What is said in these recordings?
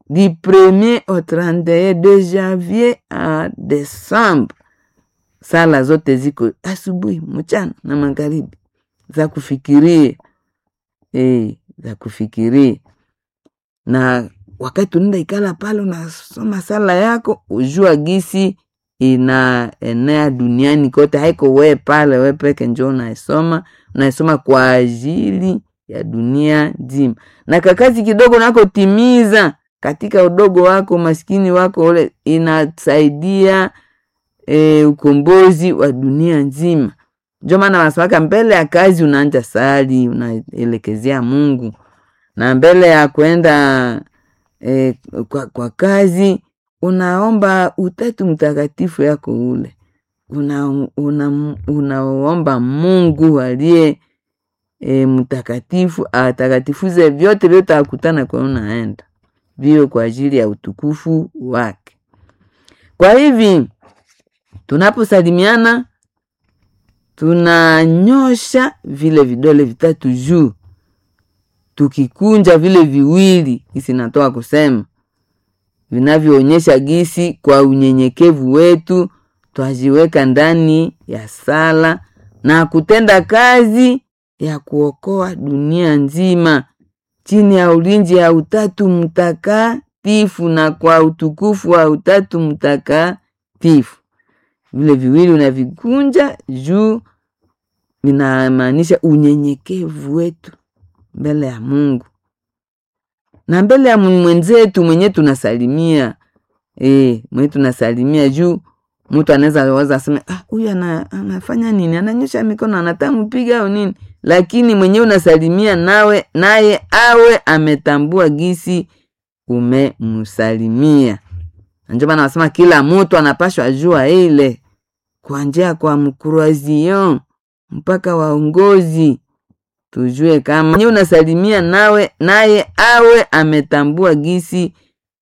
du 1er au 31 de janvier a Desemba. Sala zote ziko asubuhi, mchana na magharibi, za kufikiria e, za kufikiria. Na wakati unaenda ikala pale unasoma sala yako, ujua gisi inaenea duniani kote, haiko we pale we peke njo unaisoma, unaisoma kwa ajili ya dunia nzima, na kakazi kidogo nakotimiza katika udogo wako maskini wako ule inasaidia e, ukombozi wa dunia nzima. Njo maana wanasemaka mbele ya kazi unaanja sali, unaelekezea Mungu, na mbele ya kwenda e, kwa, kwa kazi unaomba utatu mtakatifu yako ule unaomba una, una Mungu aliye e, mtakatifu atakatifuze vyote vyote akutana kwa unaenda vio kwa ajili ya utukufu wake. Kwa hivi tunaposalimiana tunanyosha vile vidole vitatu juu, tukikunja vile viwili, isi natoa kusema vinavyoonyesha gisi kwa unyenyekevu wetu twajiweka ndani ya sala na kutenda kazi ya kuokoa dunia nzima chini ya ulinzi ya Utatu Mtakatifu na kwa utukufu wa Utatu Mtakatifu. Vile viwili unavikunja juu, vinamaanisha unyenyekevu wetu mbele ya Mungu na mbele ya mwenzetu mwenye tunasalimia e, mwenye tunasalimia juu mtu anaweza waza aseme ah, huyu ana, anafanya nini? Ananyosha mikono anataka mpiga au nini? Lakini mwenyewe unasalimia nawe naye awe ametambua gisi umemsalimia. Ndio maana wasema kila mtu anapashwa jua ile kuanzia kwa mkruazion mpaka waongozi, tujue kama mwenyewe unasalimia nawe naye awe ametambua gisi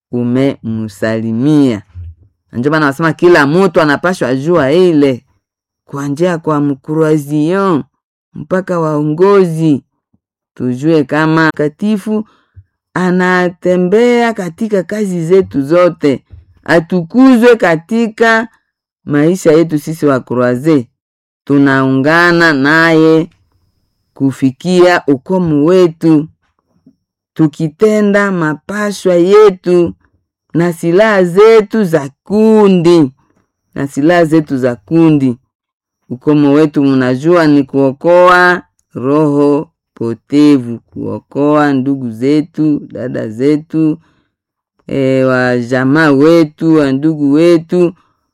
umemsalimia. Ndio maana wasema kila mtu anapashwa jua ile kuanzia kwa mkruazion mpaka waongozi, tujue kama katifu anatembea katika kazi zetu zote, atukuzwe katika maisha yetu. Sisi wa Kroaze tunaungana naye kufikia ukomo wetu, tukitenda mapashwa yetu na silaha zetu za kundi na silaha zetu za kundi. Ukomo wetu mnajua ni kuokoa roho potevu, kuokoa ndugu zetu, dada zetu, e, wa jamaa wetu, wa ndugu wetu,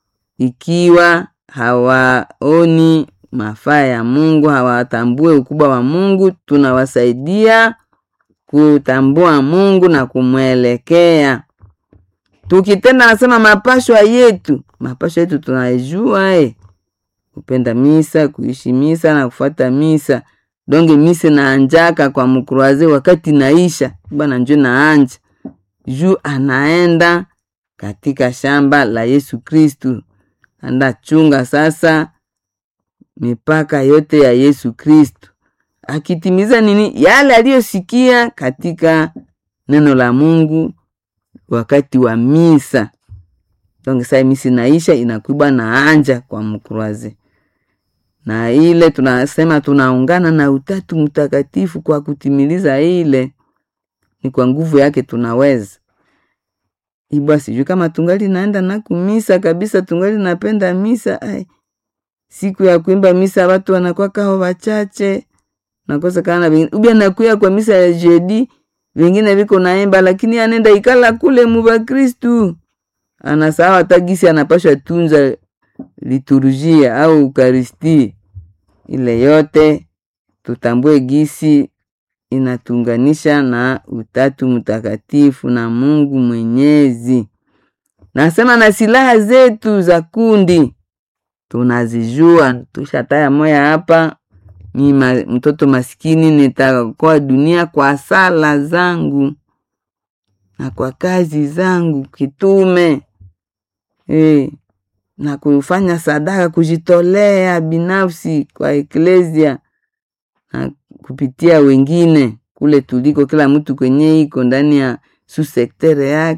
ikiwa hawaoni mafaa ya Mungu, hawatambue ukubwa wa Mungu, tunawasaidia kutambua Mungu na kumwelekea tukitenda nasema mapashwa yetu, mapashwa yetu tunaijua eh, kupenda misa, kuishi misa na kufuata misa. Donge misa naanjaka kwa mkruaze wakati naisha bana, njo naanja juu anaenda katika shamba la Yesu Kristu, anda chunga sasa mipaka yote ya Yesu Kristu, akitimiza nini yale aliyosikia katika neno la Mungu wakati wa misa. Donc sai misi naisha inakuiba na anja kwa mkruaze, na ile tunasema tunaungana na Utatu Mtakatifu kwa kutimiliza ile, ni kwa nguvu yake tunaweza ibwa. Sijui kama tungali naenda na kumisa kabisa, tungali napenda misa. Ai, siku ya kuimba misa watu wanakuwa kao wachache, nakosa kana ubia nakuya kwa misa ya jeudi vingine viko naimba lakini anenda ikala kule muba Kristu anasawa hata gisi anapashwa tunza liturujia au ukaristi ile yote, tutambue gisi inatunganisha na Utatu Mtakatifu na Mungu Mwenyezi. Nasema na silaha zetu za kundi tunazijua, tushataya moya hapa mi ma, mtoto maskini nitaokoa dunia kwa sala zangu na kwa kazi zangu kitume e, na kufanya sadaka, kujitolea binafsi kwa eklesia na kupitia wengine kule tuliko, kila mtu kwenye iko ndani ya susektere yake.